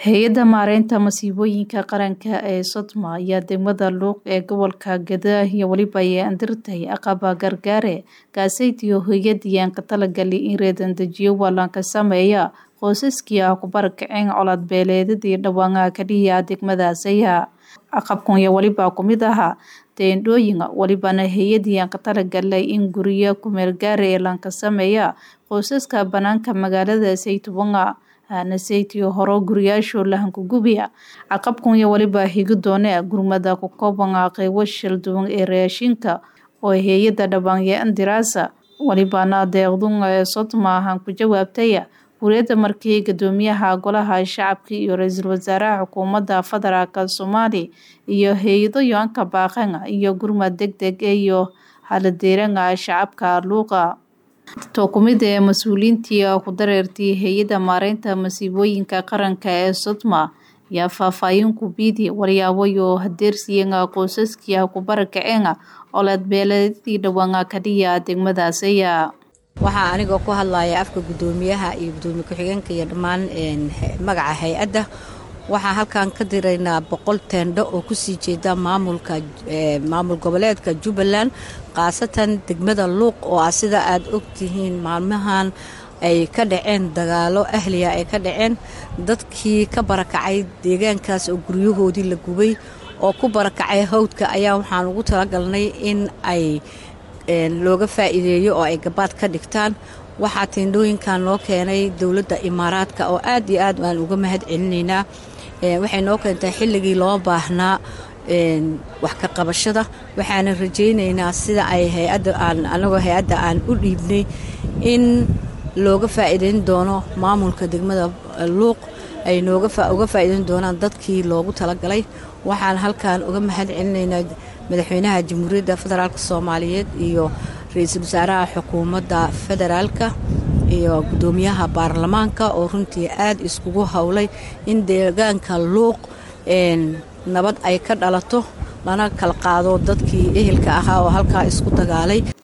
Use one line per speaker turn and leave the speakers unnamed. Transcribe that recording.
hay-adda maareynta masiibooyinka qaranka ee sodma ayaa degmada luuq ee gobolka gadaa iyo weliba ay andirtay aqaba gargaare kaasaytiyo hoyadiyan ka talagali in reedandejiyo waalanka sameeya qoysaskii ah ku barakaceen colaad beeleedadii dhawaangaha kadhiya degmadaasaya aqabkan iyo weliba kumid ahaa teendhooyin welibana hay-adiyan ka talagalay in guriyo kumeelgaara ee lanka sameeya qoysaska banaanka magaalada saytuwanga hanasaytiyo horo guriyaasho lahankugubiya caqabkan iyo weliba higi doone gurmada ku koobanga qeybo shil duwan ee raashinka oo hay-adda dhawaanyo andiraasa welibana deeqdunga ee sodma ahaan ku jawaabtaya wuriyadda markii gadoomiyaha golaha shacabka iyo ra-iisul wasaaraha xukuumadda federaalk soomaali iyo hay-ado yoanka baaqanga iyo gurmad deg deg iyo haladeeranga shacabka luuqa to kumid ee mas-uuliyiintii ku dareertay hay-adda maareynta masiibooyinka qaranka ee sodma ayaa faahfaahin ku biidi waryaaboyo hadeersiyenga qoysaskii ah ku barakaceenga olaad beeleedadii dhawaanga kadhiya degmadaasaya
waxaa anigoo ku hadlaya afka guddoomiyaha iyo guddoomiye ku-xigeenka iyo dhammaan magaca hay-adda waxaa halkan ka diraynaa boqol teendho oo kusii jeeda maamulka maamul goboleedka jubbaland khaasatan degmada luuq oo ah sida aad ogtihiin maalmahan ay ka dhaceen dagaalo ahliya ay ka dhaceen dadkii ka barakacay deegaankaas oo guryahoodii la gubay oo ku barakacay hawdka ayaa waxaan ugu talagalnay in ay looga faa'iideeyo oo ay gabaad ka dhigtaan waxaa teendhooyinkan noo keenay dowladda imaaraadka oo aad iyo aad aan uga mahad celinaynaa waxay noo keentay xilligii loo baahnaa wax ka qabashada waxaana rajaynaynaa sida ay hay-adda aan anagoo hay-adda aan u dhiibnay in looga faa'iideyn doono maamulka degmada luuq ay nooga uga faa'iideyn doonaan dadkii loogu talagalay waxaan halkan uga mahad celinaynaa madaxweynaha jamhuuriyadda federaalk soomaaliyeed iyo ra-iisul wasaaraha xukuumadda federaalka iyo guddoomiyaha baarlamaanka oo runtii aad iskugu howlay in deegaanka luuq nabad ay ka dhalato lana kala qaado dadkii ehelka ahaa oo halkaa isku dagaalay